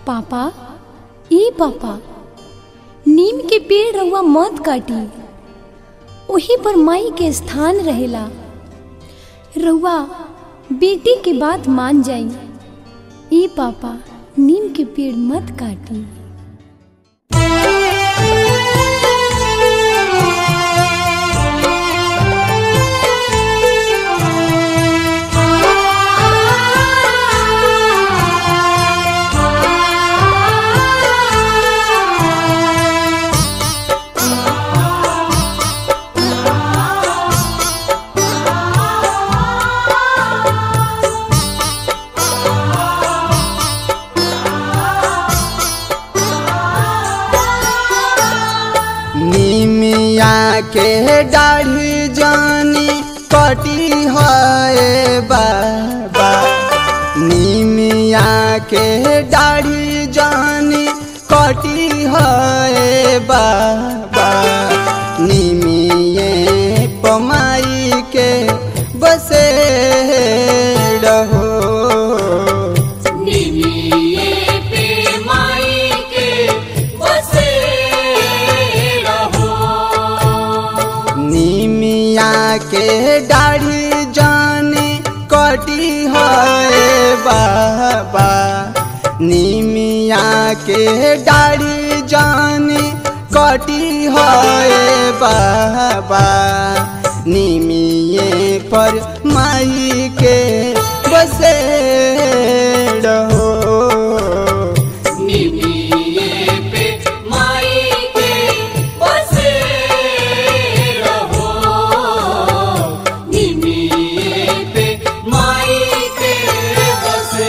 पापा ई पापा नीम के पेड़ रउआ मत काटी ओही पर माई के स्थान रहेला रउआ बेटी के बात मान जाई ई पापा नीम के पेड़ मत काटी निमिया के दाढ़ी जानी कटी है बाबा निमिया के दाढ़ी जानी कटी है बाबा निमिये पमाई के बसे रहो निमिये पे माई के बसे रहो निमिया के दाढ़ी जाने कटी है बाबा निमिया के दाढ़ी जाने कटी है बाबा निमिये पर माई के बसे रहो निमिये पे माई के बसे रहो निमिये पे माई के बसे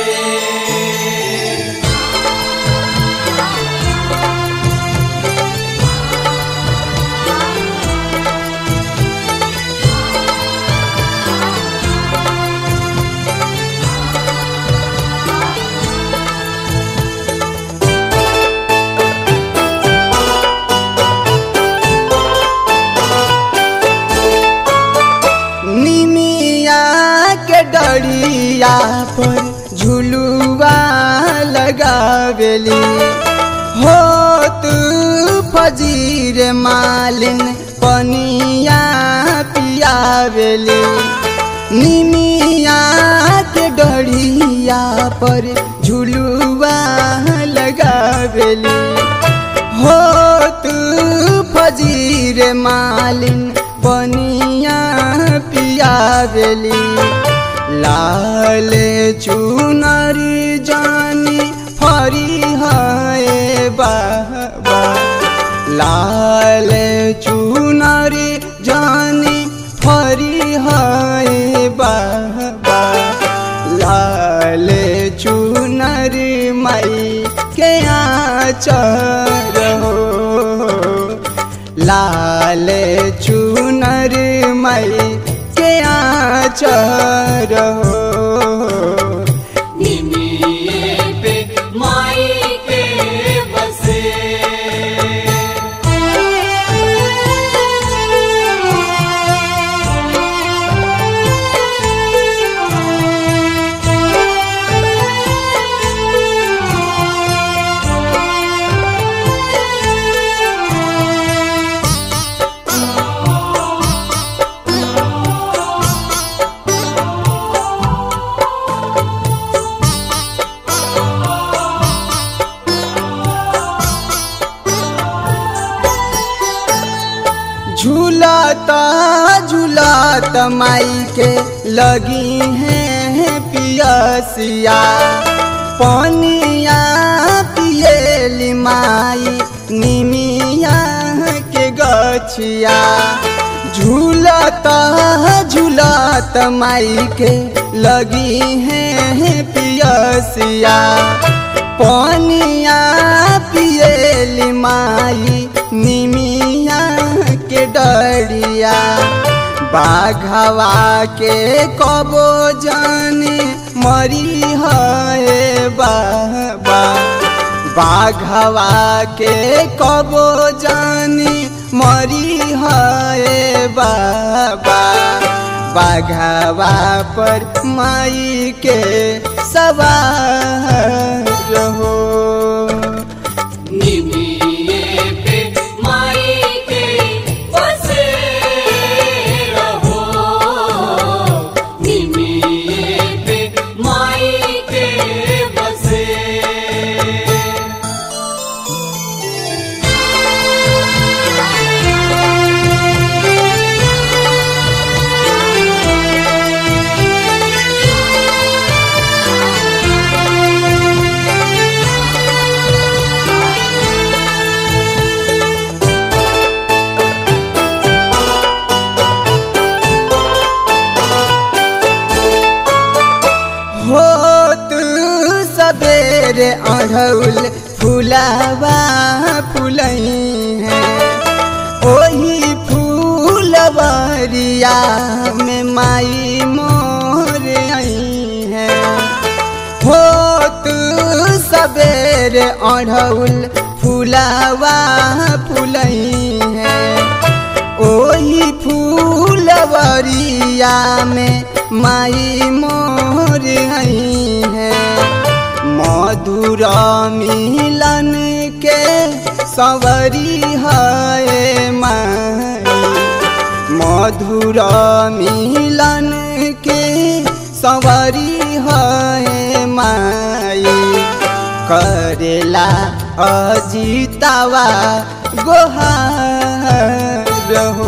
निमिया के डरिया पर झुलुआ लगावेली हो तू फजीर मालिन पनिया पियावेली निमिया के डरिया पर झुलुआ लगावेली हो तू फजीर मालिन पनिया पियावेली लाल चुनरी जानी फरी है बाबा लाल चुनरी जानी फरी है बाबा लाल चुनरी मई के आचर हो लाल चुनर मई के आचर हो निमिये पे माई के बसे झूलाता झूलाता माई के लगी है पियसिया पनिया पियली माई निमिया के गछिया झूलता झूलता माई के लगी है पियसिया पनिया पियली माई निमिया के डरिया बाघवा के कबो जाने मरी है बाबा बाघवा के कबो जाने मरी है बाबा बाघवा पर माई के सवार हो तू सवेरे अढ़ौल फुलावा फुलई है ओही फूलवरिया में माई मोर आई है हो तू सवेरे अढ़ौल फुलावा फुलई है ओही फूलवरिया में माई मोर आई है मधुर मिलन के सवरी है माई मधुर मिलन के सवरी है माई करेला अजितावा गोहार हो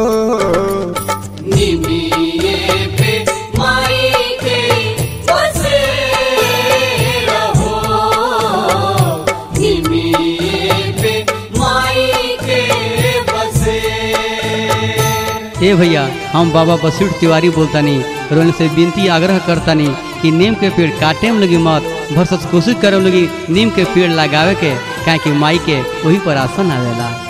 निमिये पे माई के बसे रहो निमिये पे माई के बसे ए भैया हम बाबा बसुट तिवारी बोलतानी रोन से विनती आग्रह करतानी कि नीम के पेड़ काटे में लगी मत भरसत कोशिश करे लगी नीम के पेड़ लगावे के काहे कि माई के वही पर आसन आवेला